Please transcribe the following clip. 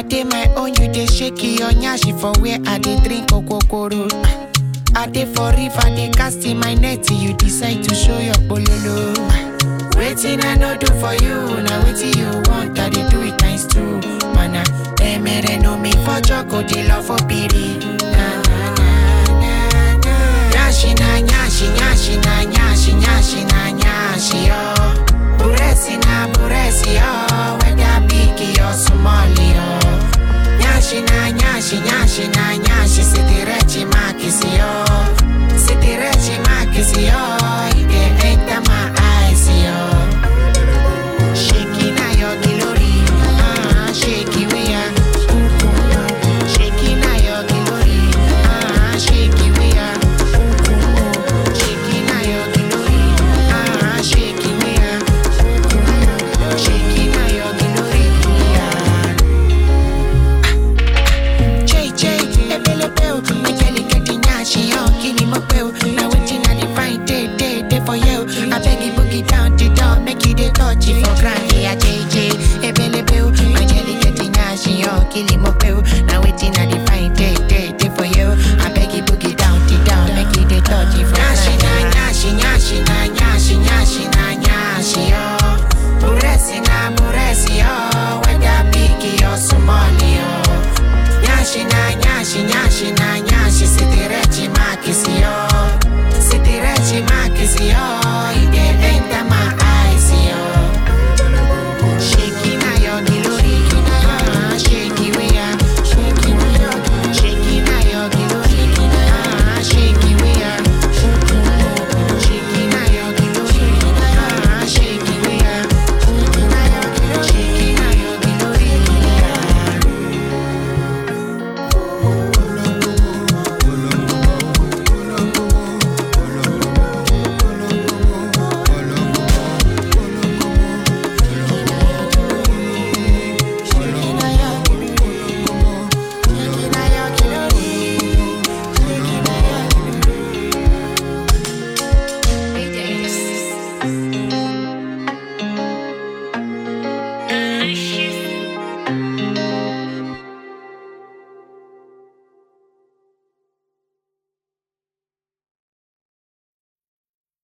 dey my own, you dey shake your nyashi for where I dey drink okokoro. I dey for river, dey cast in my net, you decide to show your bololo. Waiting I no do for you, now waiting you want, I dey do it times two. Mana, emere no me for joko, dey love for pity.